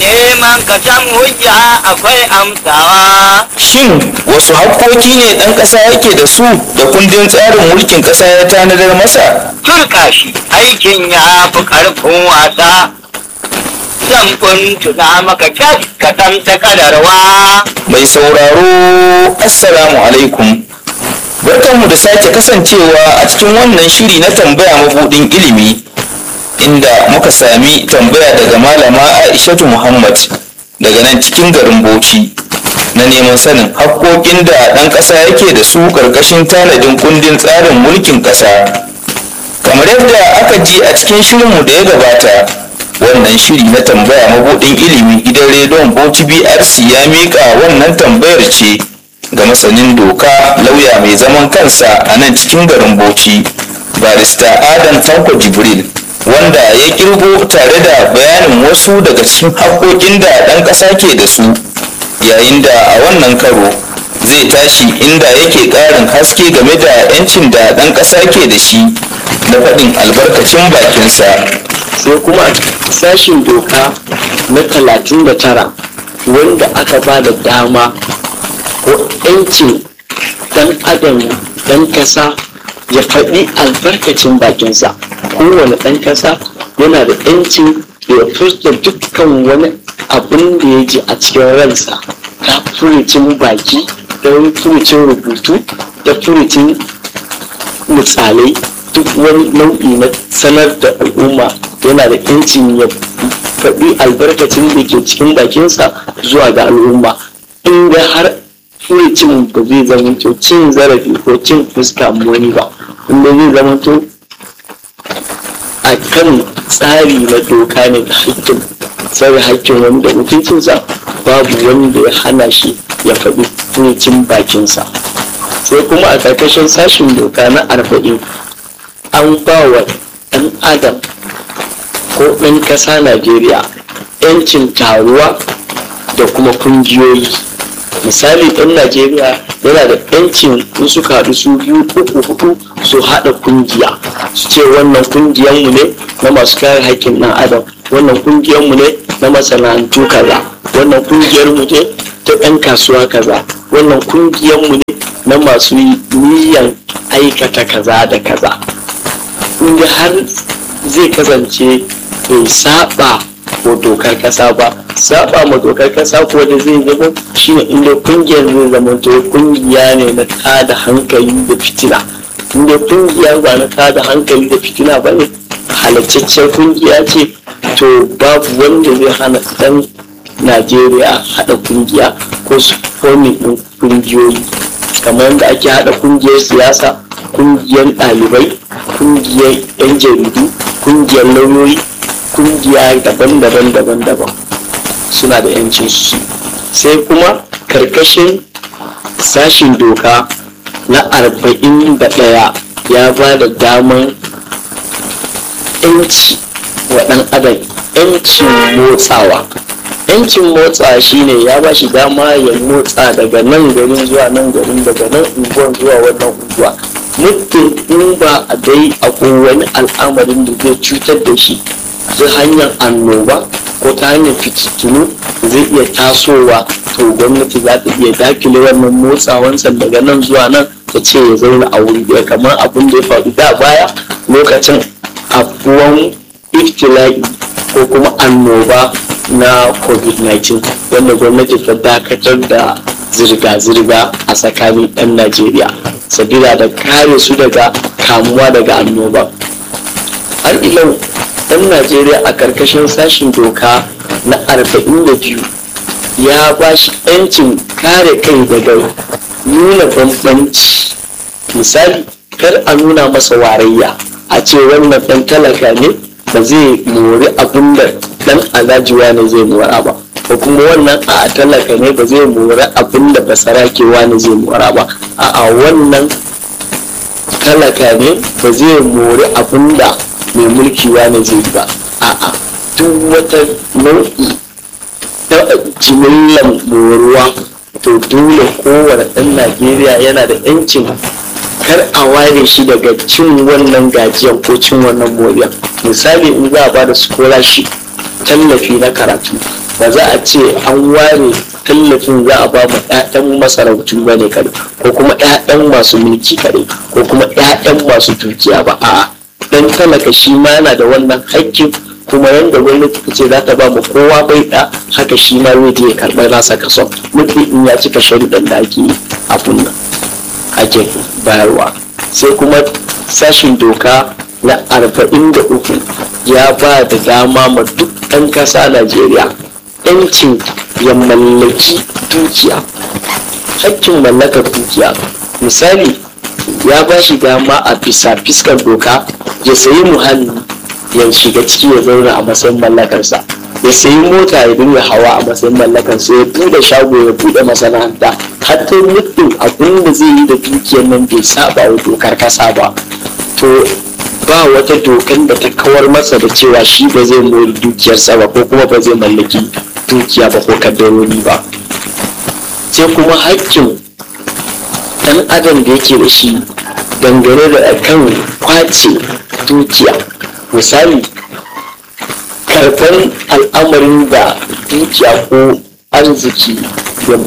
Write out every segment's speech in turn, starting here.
neman ka san hujja akwai amsawa Shin wasu haƙƙoƙi ne ɗan ƙasa yake da su da kundin tsarin mulkin ƙasa ya tanadar masa? turka shi aikin ya fi ƙarfin wasa zan kuntuna maka kyas ka san ta kadarwa Mai sauraro, Assalamu alaikum. Barkanmu da sake kasancewa a cikin wannan shiri na tambaya mabuɗin ilimi, inda muka sami tambaya daga malama Aishatu Muhammad daga nan cikin garin Bauchi. Na neman sanin haƙƙoƙin da ɗan ƙasa yake da su ƙarƙashin tanadin kundin tsarin mulkin ƙasa. kamar yadda aka ji a cikin shirinmu da ya gabata wannan shiri na tambaya mabuɗin ilimi gidan rediyon bauchi brc ya miƙa wannan tambayar ce ga masanin doka lauya mai zaman kansa a nan cikin garin bauchi barista adam tanko jibril wanda ya kirgo tare da bayanin wasu daga cikin haƙƙoƙin da ɗan ƙasa ke da su yayin da a wannan karo zai tashi inda yake ƙarin haske game da 'yancin da ɗan ƙasa ke da shi na faɗin albarkacin bakinsa sai kuma sashin doka na 39 wanda aka ba da dama ko 'yancin dan adam dan kasa ya faɗi albarkacin bakinsa kowane ɗan kasa yana da 'yancin ya furta dukkan wani abin da ya ji a cikin ransa ta furucin baki da furucin rubutu da furucin misalai duk wani nau'i na sanar da al'umma yana da yancin ya faɗi albarkacin da ke cikin bakinsa zuwa ga al'umma inda har furucin ba zai zamanto cin zarafi ko cin fuska wani ba inda zai zamanto a kan tsari na doka ne da hakkin tsare hakkin wani da mutuncinsa babu wanda ya hana shi ya faɗi furucin bakinsa sai kuma a ƙarƙashin sashin doka na arba'in an ba wa ɗan adam ko ɗan ƙasa najeriya 'yancin taruwa da kuma kungiyoyi misali ɗan najeriya yana da 'yancin in suka haɗu su biyu uku hudu su haɗa kungiya su ce wannan kungiyanmu ne na masu kare haƙƙin ɗan adam wannan kungiyanmu ne na masana'antu kaza wannan kungiyarmu ne ta ɗan kasuwa kaza wannan kungiyarmu ne na masu niyan aikata kaza da kaza inda har zai kasance bai saba ko dokar kasa ba saba ma dokar kasa ko da zai zama shine inda kungiyar zai zama to kungiya ne na tada hankali da fitina inda kungiya ba na tada hankali da fitina ba ne halattaccen kungiya ce to babu wanda zai hana dan najeriya haɗa kungiya ko su fomin ɗin kungiyoyi kamar yadda ake haɗa kungiyar siyasa kungiyar ɗalibai kungiyar 'yan jaridu kungiyar lauyoyi kungiya daban-daban daban-daban suna da 'yancin su sai kuma karkashin sashin doka na arba'in da ɗaya ya ba da daman 'yanci wa ɗan adam 'yancin motsawa yancin motsa shine ya ba shi dama ya motsa daga nan garin zuwa nan garin daga nan unguwan zuwa wannan unguwa muddin in ba a dai akwai wani al'amarin da zai cutar da shi ta hanyar annoba ko ta hanyar fitintunu zai iya tasowa to gwamnati za ta iya dakile wannan motsawansa daga nan zuwa nan ta ce ya zauna a wuri ɗaya kamar abin da ya faru da baya lokacin abuwan iftila'i ko kuma annoba na covid-19 wanda gwamnati ta dakatar da zirga-zirga a tsakanin 'yan najeriya sabila da kare su daga kamuwa daga annoba har ilau 'yan najeriya a karkashin sashin doka na 42 ya ba shi 'yancin kare kai daga nuna bambanci misali kar a nuna masa warayya a ce wannan ɗan talaka ne ba zai mori abin da dan alajiwa ne zai mora ba ko kuma wannan a talaka ne ba zai mora abin da basarakewa ne zai mora ba a wannan talaka ne ba zai mori abin da mai mulkiwa ne zai ba a duk wata nau'i ta jimillan moruwa to dole kowane ɗan najeriya yana da 'yancin kar a ware shi daga cin wannan gajiyan ko cin wannan moriya misali in za a ba da scholarship tallafi na karatu ba za a ce an ware tallafin za a ba mu 'ya'yan masarautu ba ne kare ko kuma 'ya'yan masu mulki kare ko kuma 'ya'yan masu dukiya ba a'a dan talaka shi ma yana da wannan haƙƙin kuma yadda gwamnati ta ce za ta ba mu kowa bai da haka shi ma zai je ya karɓar nasa kason mutum in ya cika sharuɗan da ake abun nan ake bayarwa sai kuma sashin doka na arba'in da uku ya ba da dama ma duk ɗan ƙasa najeriya yancin ya mallaki dukiya hakkin mallakar dukiya misali ya ba shi dama a bisa fiskar doka ya sayi muhalli ya shiga ciki ya zauna a matsayin mallakarsa ya sayi mota ya dinga hawa a matsayin mallakarsa ya bude shago ya bude masana'anta hatta muddin abin da zai yi da dukiyar nan bai saba wa dokar kasa ba to ba wata dokan da ta kawar masa da cewa shi ba zai mori dukiyarsa ba ko kuma ba zai mallaki dukiya ba ko kaddarori ba sai kuma hakkin dan adam da yake da shi dangane da kan kwace dukiya misali karɓar al'amarin da dukiya ko arziki da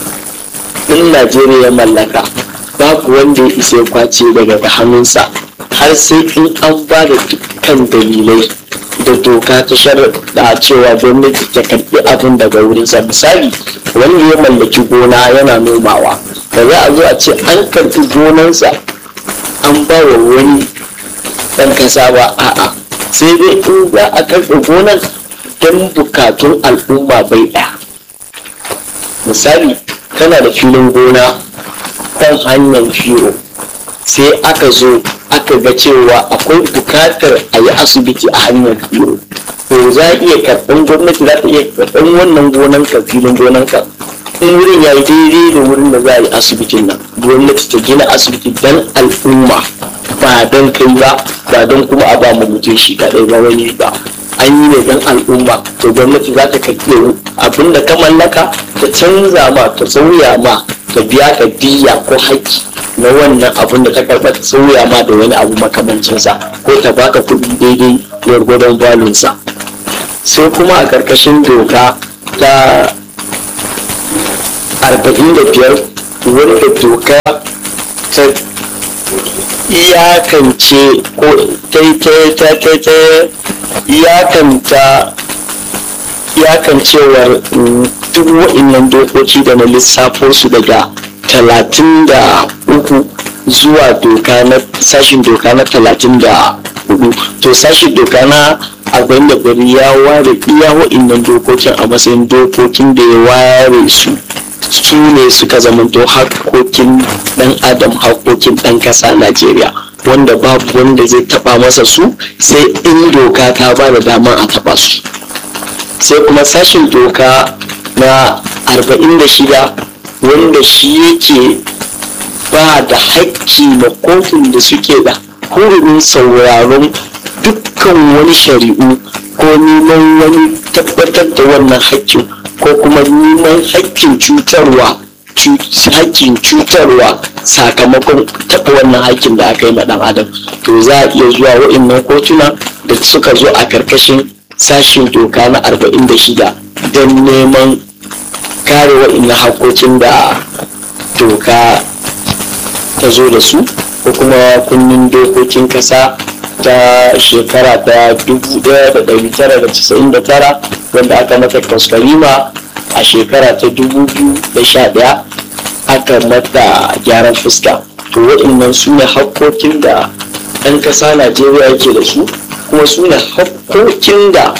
ɗin najeriya ya mallaka babu wanda ya isa ya kwace daga hannunsa har sai in an ba da dukkan dalilai da doka ta sharaɗa cewa gwamnati ta karɓi abin daga wurinsa misali wanda ya mallaki gona yana nomawa da za a zo a ce an karɓi gonansa an ba wa wani ɗan kasa ba a'a sai dai in za a karɓe gonan don bukatun al'umma bai ɗaya misali kana da filin gona kan hanyar fiyo sai aka zo aka ga cewa akwai bukatar a yi asibiti a hanyar fiyo to za a iya karɓar gwamnati za ta iya karɓar wannan gonan ka filin gonan ka in wurin ya yi daidai da wurin da za a yi asibitin nan gwamnati ta gina asibiti don al'umma ba don kai ba ba don kuma a ba mu mutum shi kaɗai ba wani ba an yi ne don al'umma to gwamnati za ta karɓi abin da ka mallaka ta canza ma ta sauya ma ta biya ka diya ko haƙƙi na wannan abin da ta karɓa ta sauya ma da wani abu makamancinsa ko ta baka kuɗi daidai gwargwadon balunsa sai kuma a ƙarƙashin doka ta arba'in da biyar wanda doka ta iyakance ko ta ta ta ta iyakanta iyakancewar duk wa'innan dokoki da na lissafo su daga talatin da uku zuwa doka na sashin doka na talatin da hudu to sashin doka na abin da bari ya ware iya wa'innan dokokin a matsayin dokokin da ya ware su su ne suka zamanto hakokin dan adam hakokin dan kasa najeriya wanda babu wanda zai taba masa su sai in doka ta ba da dama a taba su sai kuma sashin doka na 46 wanda shi yake ba da haƙƙi na kotun da suke da hurumin sauraron dukkan wani shari'u ko neman wani tabbatar da wannan haƙƙin ko kuma neman haƙƙin cutarwa haƙƙin cutarwa sakamakon taɓa wannan haƙƙin da aka yi ma ɗan adam to za a iya zuwa wa'innan kotuna da suka zo a karkashin sashin doka na 46 don neman kare wa'innan haƙƙoƙin da doka ta zo da su ko kuma kunnin dokokin ƙasa ta shekara ta 1999 wanda aka mata kwaskwarima a shekara ta 2011 aka mata gyaran fuska to waɗannan su ne hakkokin da ɗan ƙasa najeriya yake da su kuma su ne hakkokin da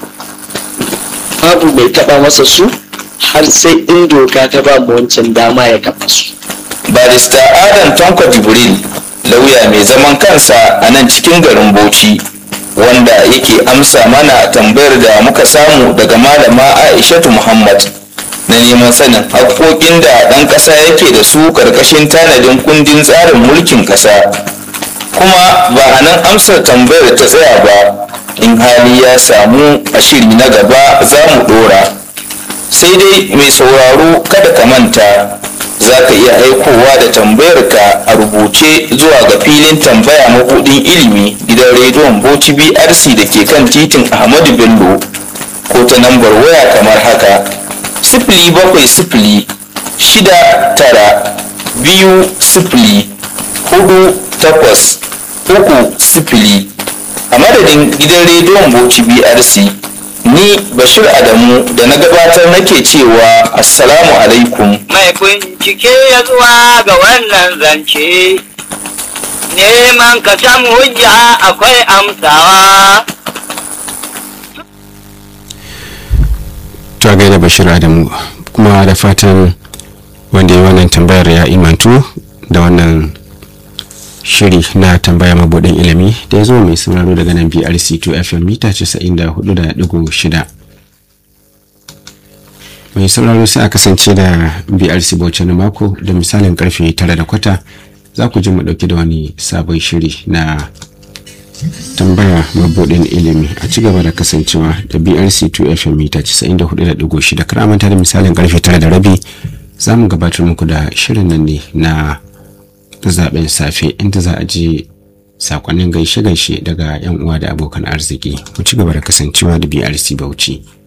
babu mai taɓa masa su har sai in doka ta ba mu wancan dama ya kafa su barista adam tanko jibril lauya mai zaman kansa a nan cikin garin bauchi wanda yake amsa mana tambayar da muka samu daga malama aishatu muhammad na neman sanin haƙoƙin da ɗan ƙasa yake da su ƙarƙashin tanadin kundin tsarin mulkin ƙasa kuma ba a nan amsar tambayar ta tsaya ba in hali ya samu a shiri na gaba za mu ɗora sai dai mai sauraro kada ka manta za ka iya aikowa da tambayarka a rubuce zuwa ga filin tambaya mabuɗin ilimi gidan rediyon bauchi brc da ke kan titin ahmadu bello ko ta lambar waya kamar haka sifili bakwai sifili shida tara biyu sifili hudu takwas uku sifili a madadin gidan rediyon bauchi brc ni bashir adamu da na gabatar nake cewa assalamu alaikum mai bincike ya zuwa ga wannan zance neman ka samu hujja akwai amsawa ta gaida bashir adamu kuma da fatan wanda ya wannan tambayar ya imantu da wannan shiri na tambaya mabudin ilimi da ya zo mai sauraro daga nan brc2 fm mita 94.6 mai sauraro sai a kasance da brc bauchi na mako da misalin karfe 9 da kwata za ku ji mu dauki da wani sabon shiri na tambaya mabudin ilimi a ci gaba da kasancewa da brc2 fm mita 94.6 kar manta da misalin karfe 9 da rabi za mu gabatar muku da shirin nan ne na zaben safe inda za a ji sakonnin gaishe-gaishe daga 'yan uwa da abokan arziki ku ci gaba da kasancewa da brc bauchi